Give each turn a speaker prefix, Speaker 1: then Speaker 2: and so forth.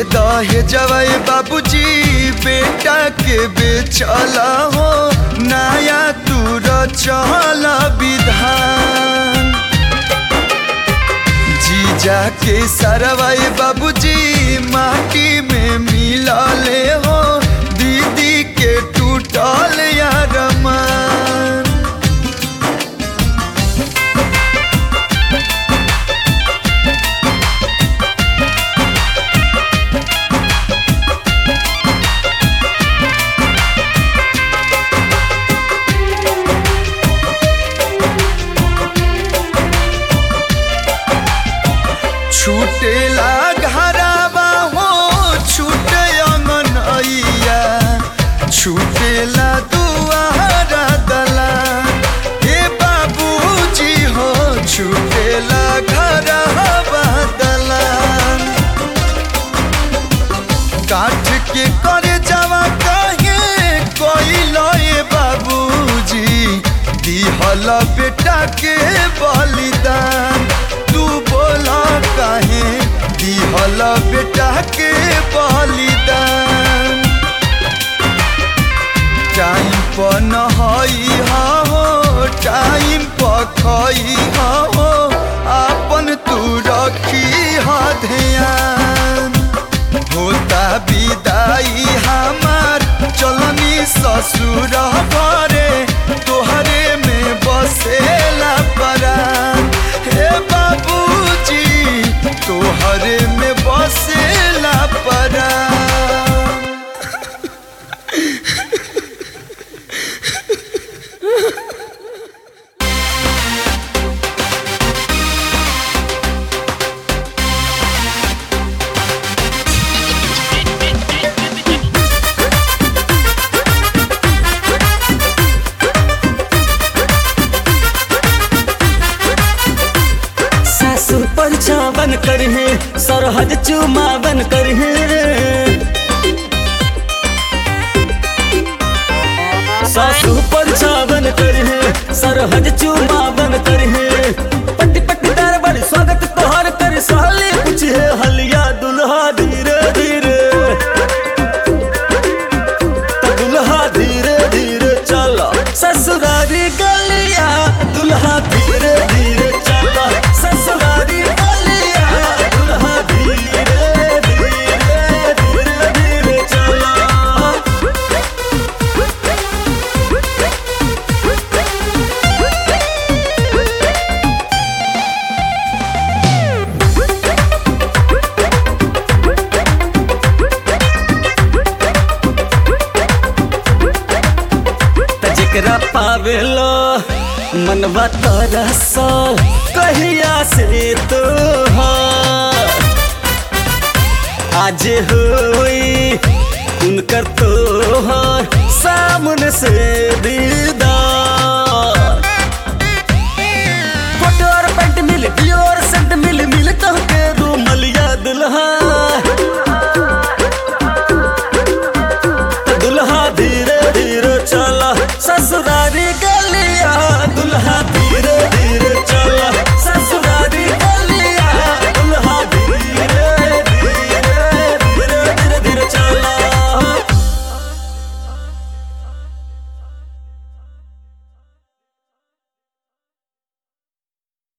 Speaker 1: दे दहे जवाई बाबूजी बेटा के बेचला हो नया तू रचल विधान जीजा के सरवाई बाबूजी माटी में मिलले हो दीदी के टूटल यार मान छूटेला घराबा हो छूटे अंगनैया छूटेला दुआरा दला हे बाबूजी हो छूटेला घराबा दला काठ के करे जावा कहे कोई लए बाबूजी दिहल बेटा के बलिदान तू बोला काहे दिहल बेटा के बलिदान टाइम पर नहई हो टाइम पर खई हो अपन तू रखी ह ध्यान होता विदाई हमार चलनी ससुर घरे तोहरे में बसेला परान हे बाबूजी तोहरे में बसेला परान
Speaker 2: सासुर पर छावन करहे सरहद चुमावन करहे सासुर पर छावन करहे सरहद चुमावन करहे पट्टी पट्टी दरबार स्वागत तोहर कर साले कुछ है हलिया दुल्हा धीरे धीरे त दुल्हा धीरे धीरे चला ससुरारी गलिया दुल्हा धीरे धीरे चला ससुरारी गलिया दुल्हा धीरे धीरे धीरे धीरे चला त जेकरा पावेलो मनवा तरसल कहिया से तो आज होई उनकर तो